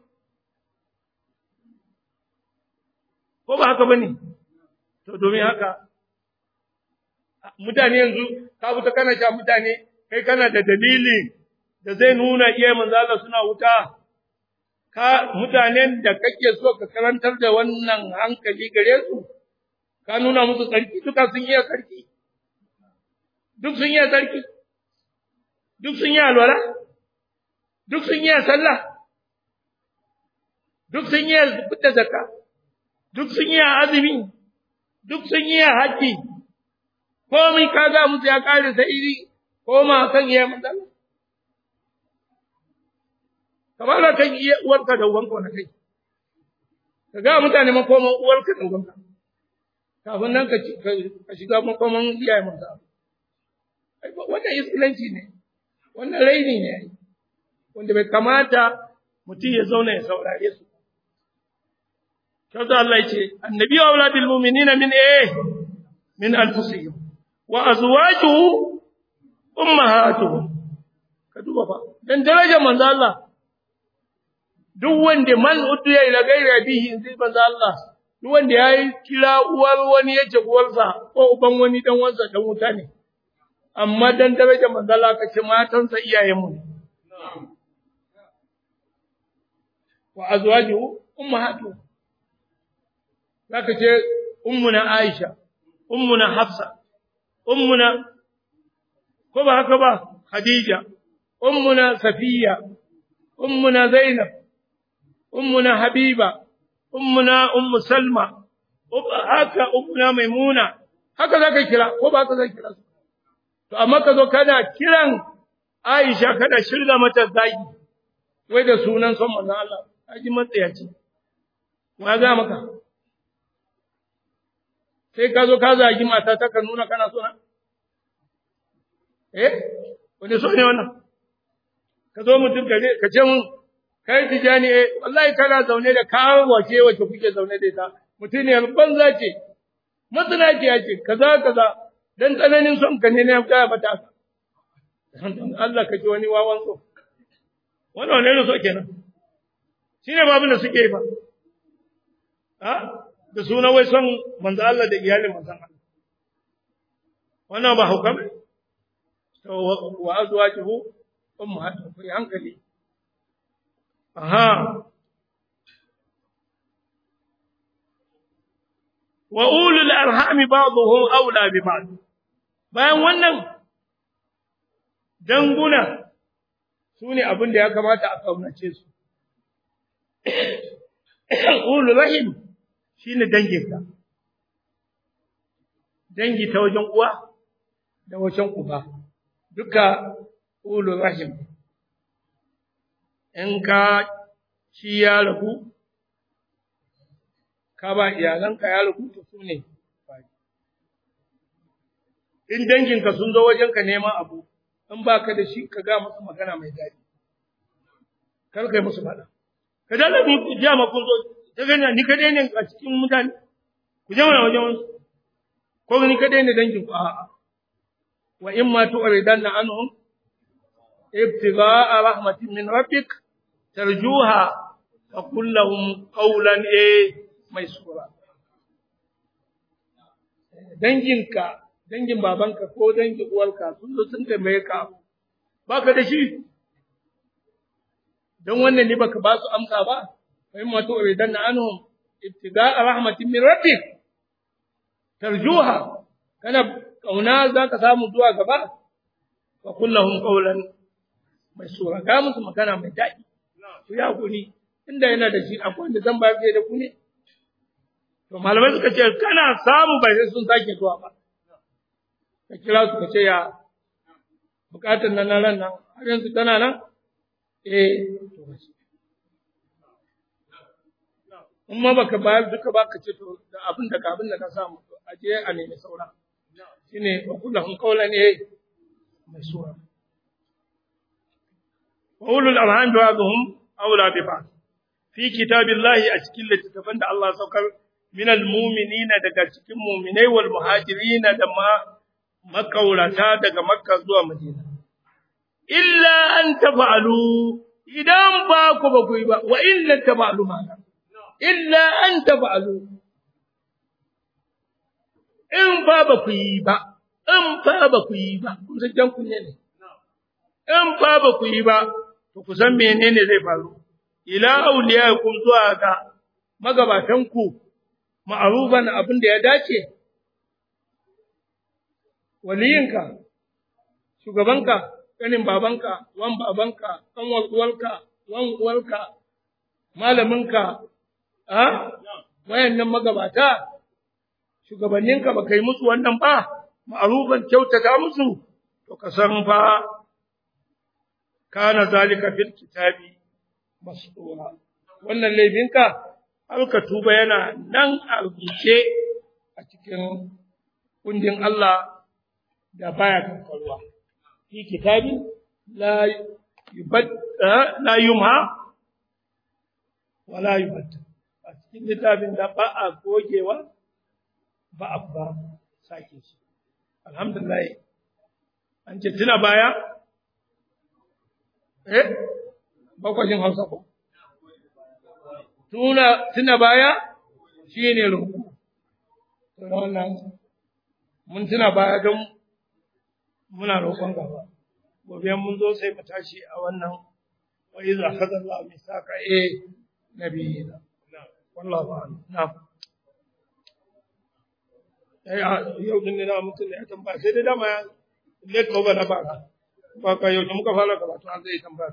ko ba haka bane to domin haka mutane yanzu ka fita kana sha mutane kai kana da dalili da zai nuna iya manzo Allah suna wuta ka mutanen da kake so ka karantar da wannan hankali gare su ka nuna musu tsarki duka sun iya tsarki duk sun yi sarki, duk sun yi alwala, duk sun yi sallah, duk sun yi fita zakka, duk sun yi azumi, duk sun yi haji, komai ka ga musu ya kare sai iri koma kan iya matsala. Kamar da kan iya uwarka da uwanka wani kai, ka ga mutane makoman uwarka da uwanka, kafin nan ka shiga makoman iyayen masu wannan islanci ne wannan raini ne wanda bai kamata mutum ya zauna ya saurare su kaza Allah yace annabi wa auladil mu'minina min eh min anfusihim wa azwajuhu ummahatuhum ka duba fa dan darajar manzo Allah duk wanda man udiya ila gairi bihi sai manzo Allah duk wanda yayi kira uwar wani yace uwarsa ko uban wani dan wansa dan wuta ne amma dan daraja manzala ka ce matansa iyayenmu ne wa azwajuhu ummahatu zaka ce ummuna Aisha ummuna Hafsa ummuna ko ba haka ba Khadija ummuna Safiya ummuna Zainab ummuna Habiba ummuna Ummu Salma haka ummuna Maimuna haka za ka kira ko ba ka zai kira su to amma ka zo kana kiran Aisha kana shirga mata zagi wai da sunan son manzon Allah aji matsayaci wa ga maka sai ka zo ka zagi mata ta ka nuna kana sona eh wani so ne wannan ka zo mutum ka ka ce mun kai tijani eh wallahi kana zaune da kawo wace wace kuke zaune da ita mutum ne banza ce matsala ce ya ce kaza kaza dan tsananin son ka ne na ya mata Allah ka ji wani wawan so wannan ne so kenan shine babu da suke yi fa ha da suna wai son manzo Allah da iyalin manzon Allah wannan ba hukam to wa azwajuhu ummahatu fi hankali aha wa ulul arhami ba'dhum awla bi ba'd bayan wannan danguna sune abin da ya kamata a kaunace su ulul rahim shine danginka dangi ta wajen uwa da wajen uba duka ulul rahim in ka shi ya rabu ka ba iyalanka ya rabu to su ne in danginka sun zo wajenka neman abu in ba ka da shi ka ga musu magana mai daɗi kar kai musu faɗa ka dala mu ja ma kun zo ta gani ni kadai ne a cikin mutane ku je mana wajen wasu ko ni kadai ne dangin ku a'a wa in ma tu'ridanna anhum ibtigha'a rahmatin min rabbik tarjuha fa qul lahum qawlan eh mai sura danginka dangin babanka ko dangin uwarka sun zo sun tambaye ka baka da shi don wannan ne baka ba su amsa ba fa in ma tu'ridanna anhum ibtigha'a rahmatin min rabbik tarjuha kana kauna za ka samu zuwa gaba fa kullahum qawlan mai sura ga musu magana mai daɗi to ya guri inda yana da shi akwai wanda zan ba da ku ne to malamai suka ce kana samu bai sai sun sake zuwa ba ka kira su ka ce ya bukatar nan ran nan har yanzu tana nan eh to ba shi in ma baka bayar duka ba ka ce to da abin da abin da ka samu a je a nemi saura shine wa kullahum qawlan eh mai sura wa ulul arham ba'dhum awla bi ba'd fi kitabillahi a cikin littattafan da Allah saukar min almu'minina daga cikin mu'minai wal muhajirina da ma makaurata daga makka zuwa madina illa an tafa'alu idan ba ku ba ku yi ba wa illa tafa'alu ma illa an tafa'alu in fa ba ku yi ba, in fa ba ku yi ba, kun san jan kunne ne, in fa ba ku yi ba, to ku san menene zai faru, ila auliya kun zuwa ga magabatanku ma'aruban abin da ya dace, waliyinka, shugabanka, ƙanin babanka, wan babanka, ɗan uwarka, wan uwarka, malaminka, a wayannan magabata, shugabanninka ba kai musu wannan ba, ma'arufan kyautata musu, to ka san fa, kana zalika fil kitabi mas'ura. Wannan laifinka, alka tuba yana nan a rubuce a cikin kundin Allah da baya kankarwa. Fi kitabi la yubad la yumha wala yubad. A cikin littafin da ba a gogewa ba a ba sake shi alhamdulillah an ce tuna baya eh bakwajin hausa ko tuna tuna baya shine roƙo to wannan mun tuna baya don muna roƙon gaba gobe mun zo sai mu tashi a wannan wa iza akhadha Allah misaka eh nabiyina wallahu a'lam na'am yau din ne na mutum ne ya tambaya sai dai dama ya let ko ba na ba ba ka yau da muka fara karatu an zai tambaya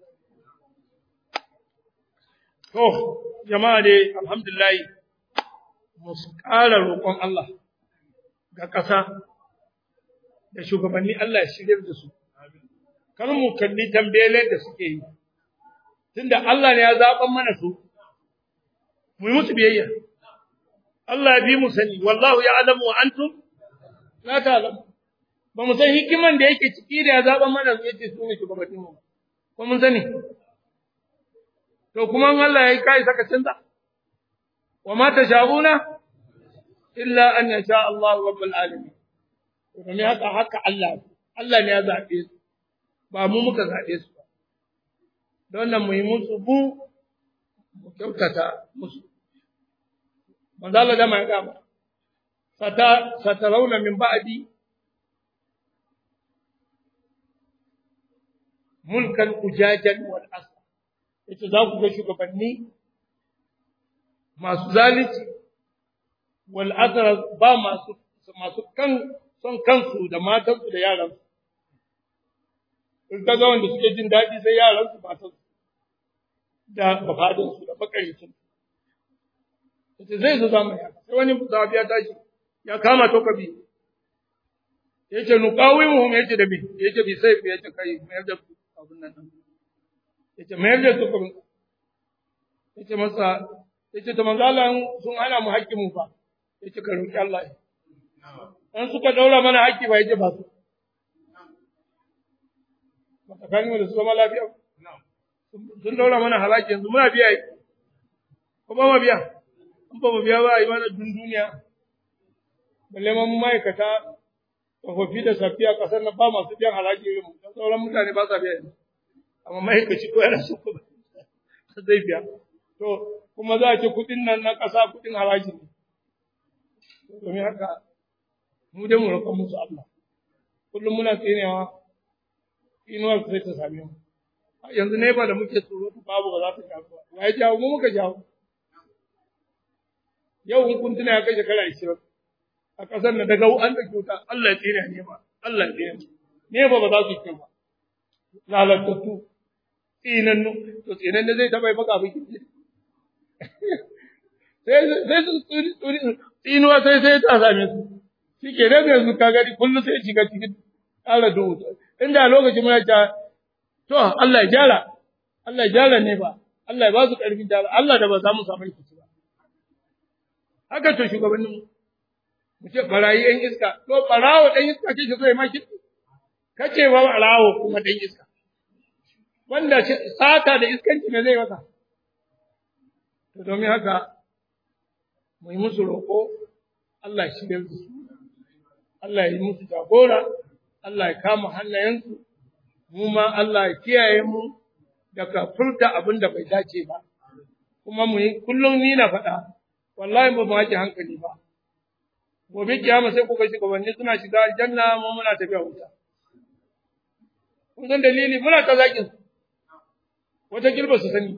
to jama'a dai alhamdulillah mu ƙara roƙon Allah ga ƙasa da shugabanni Allah ya shigar da su kar mu kalli tambele da suke yi tunda Allah ne ya zaɓan mana su mu yi musu biyayya Allah ya bi mu sani wallahu ya'lamu wa antum la ta'lamu ba mu san hikiman da yake ciki da ya zaɓan mana su yace su ne shugabannin mu ko mun sani to kuma Allah ya yi kai saka canza wa ma tasha'una illa an yasha Allah rabbul alamin domin haka haka Allah Allah ne ya zaɓe su ba mu muka zaɓe su ba don nan mu yi musu bu mu kyautata musu manzo Allah da mai gama sata satarauna min ba'di mulkan ujajan wal asr yace za ku ga shugabanni masu zalunci wal asr ba masu masu kan son kansu da matansu da yaransu in ka ga wanda suke jin daɗi sai yaransu matansu da bafadinsu da bakaricin yace zai zo zamu ya sai wani zabi ya tashi ya kama to kabi yace nuqawimuhum yace da bi yace bi sai yace kai mayar da abun nan yace mayar da su kuma yace masa yace to manzo Allah sun hana mu haƙƙin mu fa yace ka roki Allah an suka daura mana haƙƙi ba yace ba su ba tsakanin da su zama lafiya sun daura mana halaki yanzu muna biya ko ba mu biya in ba mu biya ba a yi mana dun duniya balle ma ma'aikata tsofaffi da safiya ƙasar na ba masu biyan halaki irin mu don sauran mutane ba sa biya yanzu amma ma'aikaci ko yana so ko zai biya to kuma za a ce kuɗin nan na ƙasa kuɗin haraji ne domin haka mu dai mu roƙa musu Allah kullum muna tsinewa inuwar sai ta same mu yanzu ne ba da muke tsoro babu ba za ta jawo ba wa ya jawo mu muka jawo yau in kun tuna ya kai shekara ishirin a ƙasar na daga an da kyauta Allah ya tsine ne ba Allah ya tsine ne ba ba za su ce ba lalatattu tsinannu to tsinan da zai taɓa yi maka abin kirki sai sai su tsinuwa sai sai ta same su shi ke nan yanzu ka gani kullum sai shiga cikin ƙara duhu inda lokacin muna ta to Allah ya jara Allah ya jara ne ba Allah ya ba su ƙarfin jara Allah da ba za mu samu rikici ba haka to shugabannin mu ce barayi ɗan iska to barawo ɗan iska ce shi zai ma kirki kace ba barawo kuma ɗan iska wanda sata da iskanci ne zai masa to domin haka mu yi musu roƙo Allah ya shirya su Allah ya yi musu jagora Allah ya kama hannayensu mu ma Allah ya kiyaye mu daga furta abin da bai dace ba kuma mu yi kullum ni na faɗa wallahi ba mu haƙi hankali ba gobe kiyama sai kuka shugabanni suna shiga aljanna mu muna tafiya wuta kun san dalili muna ta zakin su wata girba su sani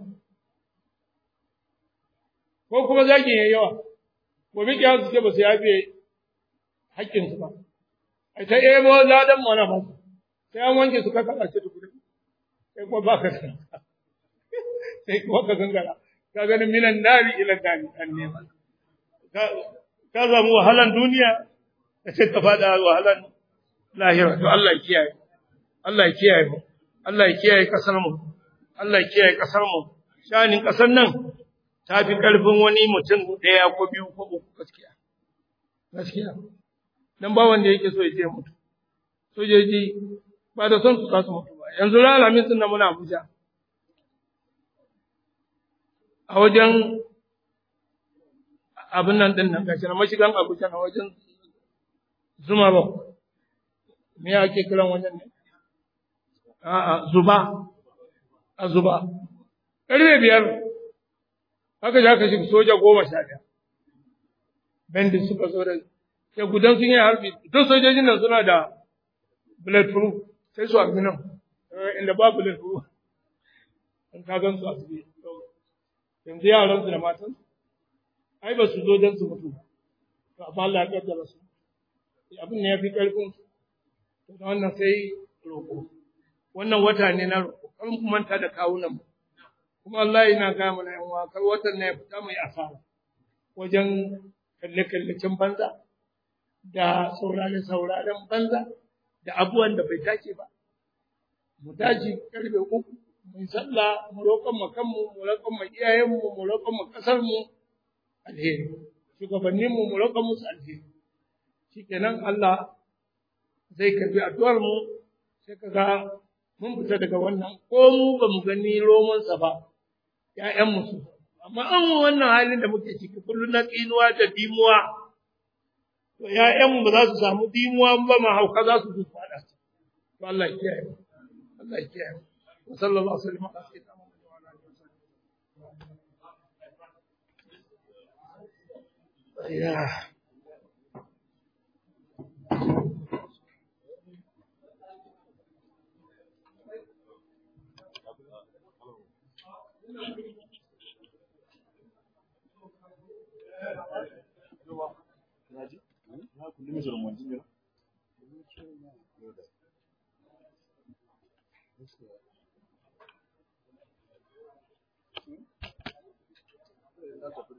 ko kuma zakin yayi yawa gobe kiyama su ce ba su yafe haƙƙin su ba ai ta ebo ladan mu na ba su sai an wanke su ka kaɗa ce tukuri sai kuma ba ka sai kuma ka gangara ka ganin minan nari ila nari an nema ka samu wahalan duniya ka ce ka fada wahalan lahira to Allah ya kiyaye Allah ya kiyaye mu Allah ya kiyaye kasar mu Allah ya kiyaye kasar mu shanin kasar nan ta fi karfin wani mutum ɗaya ko biyu ko uku gaskiya gaskiya dan ba wanda yake so ya je mutu sojoji ba da son su za su mutu ba yanzu ran alhamis din nan muna Abuja a wajen abin nan din nan gashi na mashigan Abuja na wajen Zuma ba me ake kiran wajen ne a'a Zuba a Zuba karfe biyar haka ja ka shiga soja goma sha ɗaya bandit suka zo da ya gudan sun yi harbi duk sojojin nan suna da bulletproof sai su harbi nan inda ba bulletproof in ka gan su a su yanzu yaran su da matan ai ba su zo don su mutu to amma Allah ya kaddara su abin ne ya fi karfin to da wannan sai roƙo wannan wata ne na roƙo kar mu manta da kawunan mu kuma Allah yana ga mana yan uwa kar watan ne ya fita mai asara wajen kalle kallacin banza da saurare-sauraren banza da abubuwan da bai dace ba. Mu tashi karfe uku, mu yi sallah, mu roƙon mu kanmu, mu roƙon mu iyayenmu, mu roƙon mu ƙasarmu alheri. Shugabanninmu mu roƙon musu alheri. Shikenan Allah zai karbi addu'ar mu sai ka ga mun fita daga wannan ko mu ba mu gani romansa ba, ‘ya'yanmu su. Amma an wannan halin da muke ciki kullum na tsinuwa da dimuwa, to ‘ya'yanmu ba za su samu dimuwa ba ma hauka za su zuwa faɗa su. To Allah ya kiyaye. Allah ya kiyaye. Wa sallallahu alaihi wa sallam. Yeah. Thank you.